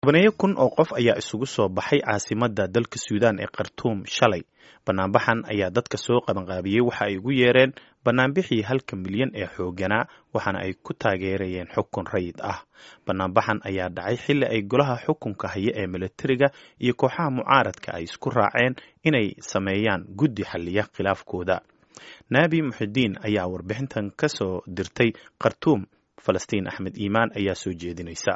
tobaneeyo kun oo qof ayaa isugu soo baxay caasimadda dalka suudaan ee khartuum shalay banaanbaxan ayaa dadka soo qabanqaabiyey waxa ay ugu yeereen banaanbixii halka milyan ee xooganaa waxaana ay ku taageerayeen xukun rayid ah banaanbaxan ayaa dhacay xilli ay golaha xukunka haya ee milatariga iyo kooxaha mucaaradka ay isku raaceen inay sameeyaan guddi xalliya khilaafkooda naabi muxidiin ayaa warbixintan ka soo dirtay khartuum falastiin axmed iimaan ayaa soo jeedinaysa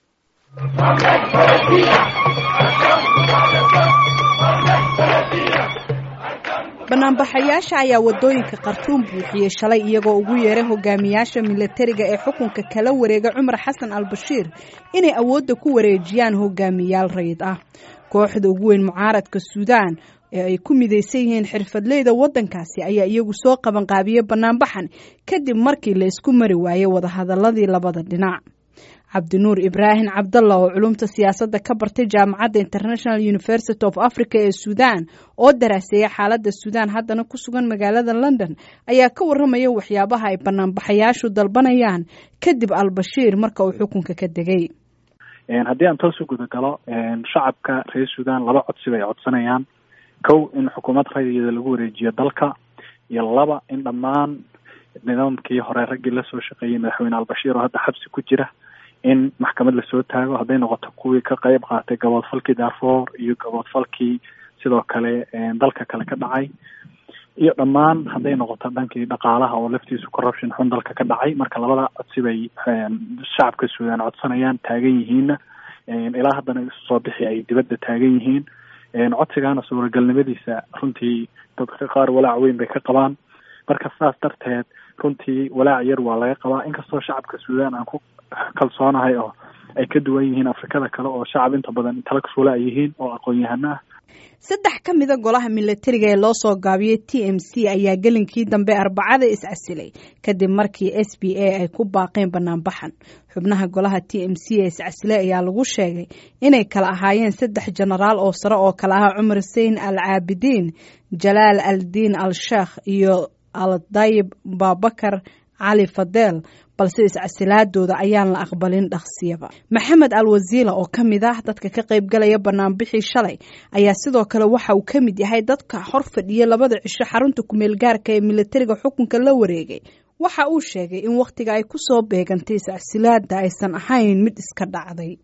banaanbaxayaasha ayaa wadooyinka khartuum buuxiyey shalay iyagoo ugu yeeray hogaamiyaasha milatariga ee xukunka kala wareega cumar xasan al bashiir inay awoodda ku wareejiyaan hogaamiyaal rayid ah kooxda ugu weyn mucaaradka suudaan ee ay ku midaysan yihiin xirfadleyda waddankaasi ayaa iyagu soo qabanqaabiyey banaanbaxan kadib markii la isku mari waayey wadahadaladii labada dhinac cabdinuur ibraahim cabdalla oo culumta siyaasadda ka bartay jaamacadda international university of africa ee suudaan oo daraaseeya xaaladda suudaan haddana ku sugan magaalada london ayaa ka warramaya waxyaabaha ay banaanbaxayaashu dalbanayaan kadib albashiir marka uu xukunka ka degay haddii aan toos u gudagalo shacabka reer suudaan laba codsi bay codsanayaan kow in xukuumad rayida lagu wareejiyo dalka iyo laba in dhammaan nidaamkii hore raggii lasoo shaqeeyey madaxweyne albashiir oo hadda xabsi ku jira in maxkamad lasoo taago hadday noqoto kuwii ka qeyb qaatay gaboodfalkii darfour iyo gaboodfalkii sidoo kale dalka kale ka dhacay iyo dhammaan hadday noqoto dhankii dhaqaalaha oo laftiisu corruption xun dalka ka dhacay marka labada codsi bay shacabka suudaan codsanayaan taagan yihiinna ilaa haddana isu soo bixi ay dibadda taagan yihiin codsigaana suuragalnimadiisa runtii dadka qaar walaac weyn bay ka qabaan marka saas darteed runtii walaac yar waa laga qabaa inkastoo shacabka suudaan aan ku kalsoonahay oo ay ka duwan yihiin afrikada kale oo shacab inta badan intellectual ay yihiin oo aqoon-yahano ah saddex ka mida golaha milatariga ee loo soo gaabiyey t m c ayaa gelinkii dambe arbacada is-casilay kadib markii s b a ay ku baaqeen banaanbaxan xubnaha golaha t m c ee is-casilay ayaa lagu sheegay inay kala ahaayeen saddex jenaraal oo sare oo kale ah cumar sein al caabidiin jalaal al diin al sheekh iyo al dayib babakar cali fadeel balse iscasilaadooda ayaan la aqbalin dhaqsiyaba maxamed al wasiila oo ka mid ah dadka ka qayb galaya banaanbixii shalay ayaa sidoo kale waxa uu ka mid yahay dadka hor fadhiya labada cisho xarunta kumeel gaarka ee milatariga xukunka la wareegay waxa uu sheegay in wakhtiga ay ku soo beegantay iscasilaada aysan ahayn mid iska dhacday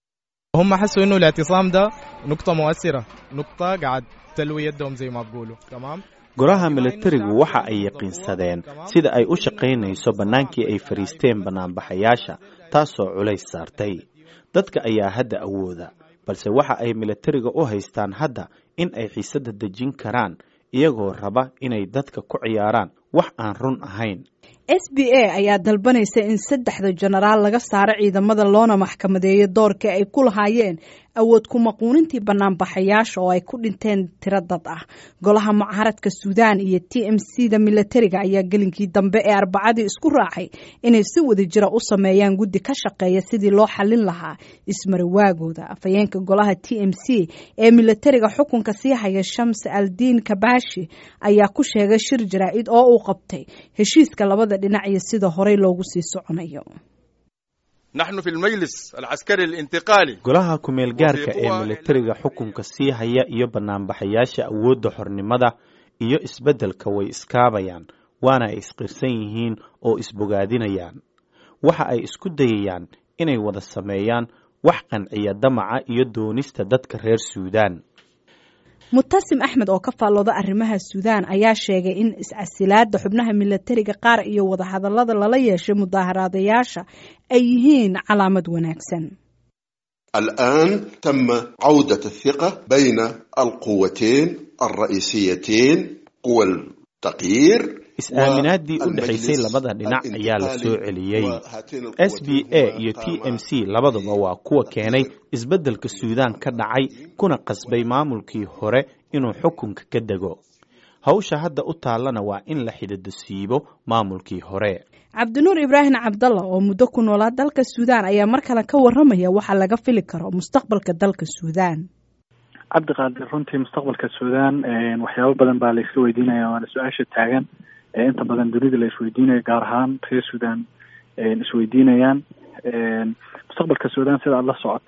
هم حسوا انه الاعتصام ده نقطة مؤثرة نقطة قاعد تلوي يدهم زي ما بقولوا تمام golaha milatarigu waxa ay yaqiinsadeen sida ay u shaqaynayso bannaankii ay fadhiisteen bannaanbaxayaasha taasoo culays saartay dadka ayaa hadda awooda balse waxa ay milatariga u haystaan hadda in ay xiisadda dejin karaan iyagoo raba inay dadka ku ciyaaraan wax aan run ahayn s b a ayaa dalbanaysa in saddexda jenaraal laga saaro ciidamada loona maxkamadeeyo doorka ay ku lahaayeen awood kumaquunintii banaanbaxayaasha oo ay ku dhinteen tiro dad ah golaha mucaaradka suudaan iyo t m c da milatariga ayaa gelinkii dambe ee arbacadii isku raacay inay si wada jira u sameeyaan guddi ka shaqeeya sidii loo xallin lahaa ismarawaagooda afhayeenka golaha t m c ee milatariga xukunka sii haya shams aldiin kabashi ayaa ku sheegay shir jaraa-id oo uu qabtay heshiiska labada dhinac iyo sida horey loogu sii soconayo نحن في المجلس العسكري الانتقالي golaha kumeel gaarka ee milatariga xukunka sii haya iyo banaanbaxayaasha awoodda xornimada iyo isbeddelka way iskaabayaan waana ay isqirsan yihiin oo isbogaadinayaan waxa ay isku dayayaan inay wada sameeyaan wax qanciya damaca iyo doonista dadka reer suudaan mutasim axmed oo ka faallooda arrimaha suudaan ayaa sheegay in iscasilaada xubnaha milatariga qaar iyo wadahadalada lala yeeshay mudaaharaadayaasha ay yihiin calaamad wanaagsan الآن تم عودة الثقة بين القوتين الرئيسيتين قوى التغيير is-aaminaadii u dhexaysay labada dhinac ayaa la soo celiyey s b a iyo t m c labaduba waa kuwa keenay isbeddelka suudaan ka dhacay kuna qasbay maamulkii hore inuu xukunka ka dego hawsha hadda u taallana waa in la xididasiibo maamulkii hore cabdinuur ibraahim cabdalla oo muddo ku noolaa dalka suudaan ayaa mar kale ka warramaya waxa laga fili karo mustaqbalka dalka suudaan cabdiqaadir runtii mustaqbalka suudaan waxyaabo badan baa la iska weydiinaya waana su-aasha taagan inta badan dunida la isweydiinayo gaar ahaan reer sudan isweydiinayaan mustaqbalka sudan sida aad la socoto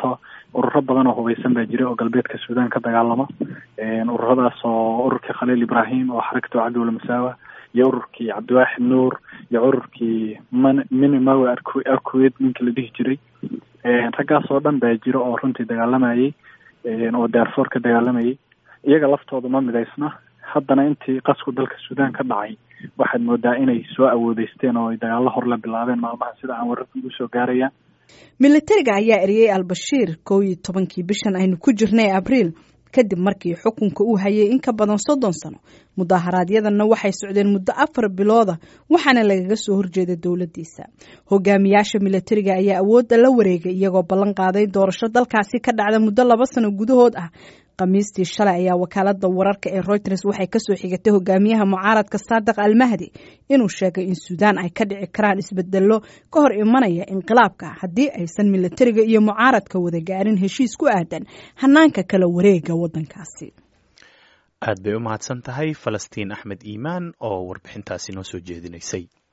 ururo badan oo hubeysan baa jira oo galbeedka suudaan ka dagaalama ururadaas oo ururkii khaliil ibrahim oo xarakatu cabdiwala masaawa iyo ururkii cabdiwaaxid nuur iyo ururkii man minimawe arku arkuweed ninka la dhihi jiray raggaas oo dhan baa jira oo runtii dagaalamayay oo daarfoor ka dagaalamayay iyaga laftooda ma midaysna haddana intii qasku dalka suudaan ka dhacay waxaad moodaa inay soo awoodeysteen oo ay dagaallo hor la bilaabeen maalmaha sida aan wararka ugu soo gaarayaan militariga ayaa eriyey al-bashiir kow iyo tobankii bishan aynu ku jirnay abriil kadib markii xukunka uu hayay in ka badan soddon sano mudaharaadyadana waxay socdeen muddo afar bilooda waxaana lagaga soo horjeeda dowladdiisa hogaamiyaasha militariga ayaa awoodda la wareegay iyagoo ballan qaaday doorasho dalkaasi ka dhacda muddo laba sano gudahood ah khamiistii shalay ayaa wakaalada wararka ee reuters waxay kasoo xigatay hogaamiyaha mucaaradka saadiq almahdi inuu sheegay in suudaan ay ka dhici karaan isbedelo ka hor imanaya inqilaabka haddii aysan militariga iyo mucaaradka wada gaarin heshiis ku aadan hanaanka kala wareega wadankaasi aad bay u mahadsan tahay falastiin axmed iimaan oo warbixintaasi noo soo jeedinaysay